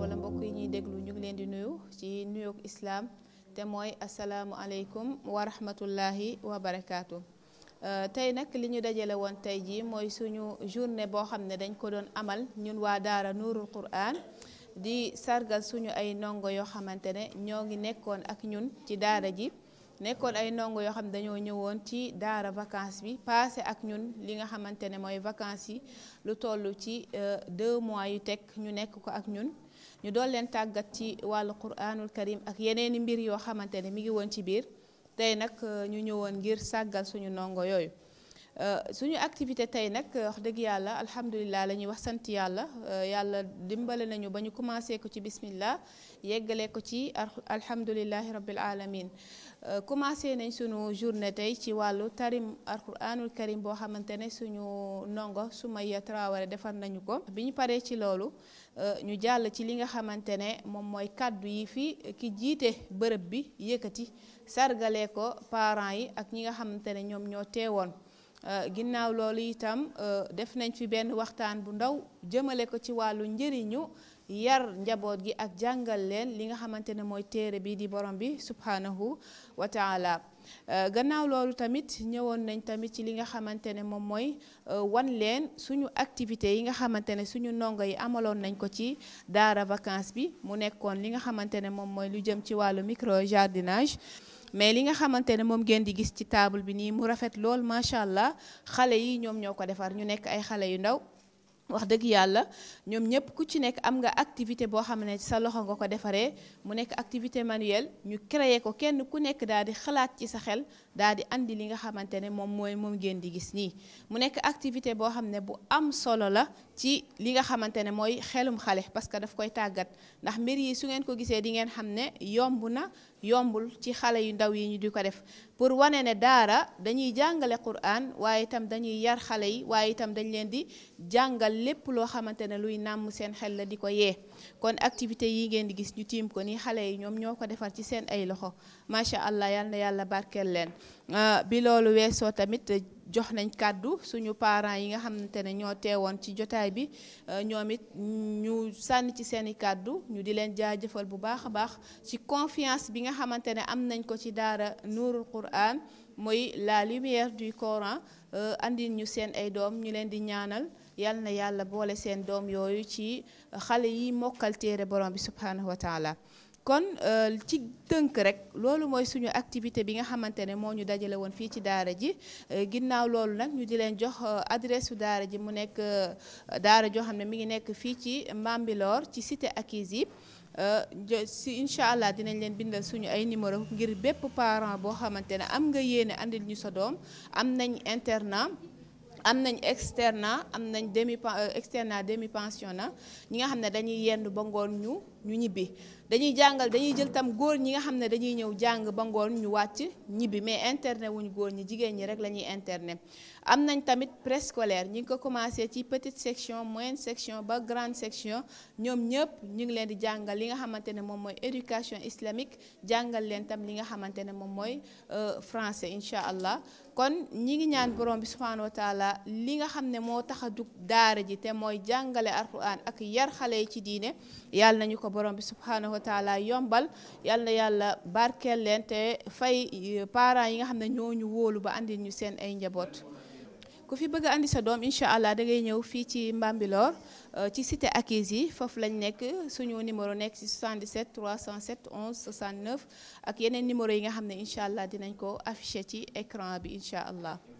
wala mbokk yi ñuy déglu ñu ngi leen di nuyu ci nuyoog islaam te mooy asalaamualeykum wa rahmatullahi wa barakaatu. tey nag li ñu dajale woon tey jii mooy suñu journée boo xam ne dañ ko doon amal ñun waa Daara Nuurul Qur'an di sargal suñu ay ndongo yoo xamante ne ñoo ngi nekkoon ak ñun ci daara ji. nekkoon ay ndongo yoo xam ne dañoo ñëwoon ci daara vacances bi passé ak ñun li nga xamante ne mooy vacances yi lu toll ci deux mois yu teg ñu nekk ko ak ñun ñu doon leen tàggat ci wàllu quraanul karim ak yeneeni mbir yoo xamante ne mi ngi woon ci biir tey nag ñu ñëwoon ngir sàggal suñu ndongo yooyu suñu activité tey nag wax dëgg yàlla alhamdulilah la ñuy wax sant yàlla yàlla dimbale nañu ba ñu commencé ko ci bismillah yeggale ko ci alhamdulilahi rabbil alamin commencé nañ suñu journée tey ci wàllu tarim alquranul karim boo xamante ne suñu ndongo Sumaya Traoré defar nañu ko bi ñu paree ci loolu ñu jàll ci li nga xamante ne moom mooy kàddu yi fi ki jiite bërëb bi yëkkati sargalee ko parents yi ak ñi nga xamante ne ñoom ñoo teewoon ginnaaw loolu itam def nañ fi benn waxtaan bu ndaw jëmale ko ci wàllu njëriñu yar njaboot gi ak jàngal leen li nga xamante ne mooy téere bi di borom bi subhanahu wa taala gannaaw loolu tamit ñëwoon nañ tamit ci li nga xamante ne moom mooy wan leen suñu activité yi nga xamante ne suñu ndongo yi amaloon nañ ko ci daara vacances bi mu nekkoon li nga xamante ne moom mooy lu jëm ci wàllu micro jardinage mais li nga xamante ne moom ngeen di gis ci table bi nii mu rafet lool macha allah xale yi ñoom ñoo ko defar ñu nekk ay xale yu ndaw wax dëgg yàlla ñoom ñëpp ku ci nekk am nga activité boo xam ne sa loxo nga ko defaree mu nekk activité manuelle ñu créer ko kenn ku nekk daal di xalaat ci sa xel daal di andi li nga xamante ne moom mooy moom ngeen di gis nii mu nekk activité boo xam ne bu am solo la ci li nga xamante ne mooy xelum xale parce que daf koy tàggat ndax mbir yi su ngeen ko gisee di ngeen xam ne yomb na yombul ci xale yu ndaw yi ñu di ko def pour wane ne daara dañuy jàngale Qur'an waaye itam dañuy yar xale yi waaye itam dañ leen di jàngal lépp loo xamante ne luy nàmm seen xel la di ko yee kon activité yi ngeen di gis ñu tiim ko ni xale yi ñoom ñoo ko defar ci seen ay loxo macha allah yal na yàlla barkeel leen bi loolu weesoo tamit jox nañ kàddu suñu parents yi nga xamante ne ñoo teewoon ci jotaay bi ñoom it ñu sànni ci seeni kàddu ñu di leen jaajëfal bu baax a baax ci confiance bi nga xamante ne am nañ ko ci daara Nuurul Qur'an mooy la lumière du Coran andil ñu seen ay doom ñu leen di ñaanal yal na yàlla boole seen doom yooyu ci xale yi mokkal téere borom bi subhanahu wa taala kon ci tënk rek loolu mooy suñu activité bi nga xamante ne moo ñu dajale woon fii ci daara ji ginnaaw loolu nag ñu di leen jox adresse su daara ji mu nekk daara joo xam ne mi ngi nekk fii ci Mbambilor ci cité Akisi si incha allah dinañ leen bindal suñu ay numéro ngir bépp parent boo xamante ne am nga yéene andil ñu sa doom am nañ internat am nañ externat am nañ demi externat demi pensionnat ñi nga xam ne dañuy yendu ba ngoon ñu ñu ñibbi dañuy jàngal dañuy jël tam góor ñi nga xam ne dañuy ñëw jàng ba ngoon ñu wàcc ñibbi mais internet wuñu góor ñi jigéen ñi rek la ñuy internet am nañ tamit préscolaire ñi ngi ko commencé ci petite section moyenne section ba grande section ñoom ñëpp ñu ngi leen di jàngal li nga xamante ne moom mooy éducation islamique jàngal leen tam li nga xamante ne moom mooy français incha allah kon ñi ngi ñaan borom bi subhanahu wa taala li nga xam ne moo tax a jug daara ji te mooy jàngale alquran ak yar xale yi ci diine yàlla nañu ko borom bi subhanahu wa taala yombal yàlla na yàlla barkeel leen te fay parents yi nga xam ne ñoo ñu wóolu ba andil ñu seen ay njaboot. ku fi bëgg a andi sa doom incha allah da ngay ñëw fii ci Mbambilor ci cité Akisi foofu lañ nekk suñu numéro nekk ci 77 307 11 69 ak yeneen numéro yi nga xam ne incha allah dinañ ko affiché ci écran bi incha allah.